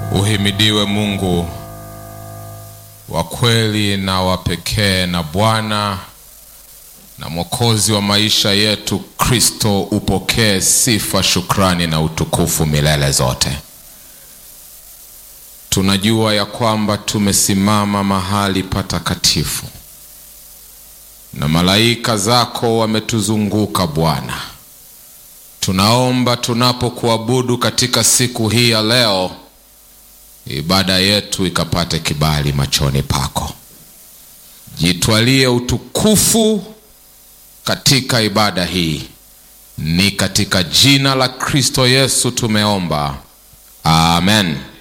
Uhimidiwe Mungu wa kweli na wa pekee na Bwana na Mwokozi wa maisha yetu Kristo, upokee sifa, shukrani na utukufu milele zote. Tunajua ya kwamba tumesimama mahali patakatifu na malaika zako wametuzunguka Bwana. Tunaomba tunapokuabudu katika siku hii ya leo, ibada yetu ikapate kibali machoni pako. Jitwalie utukufu katika ibada hii, ni katika jina la Kristo Yesu tumeomba, amen.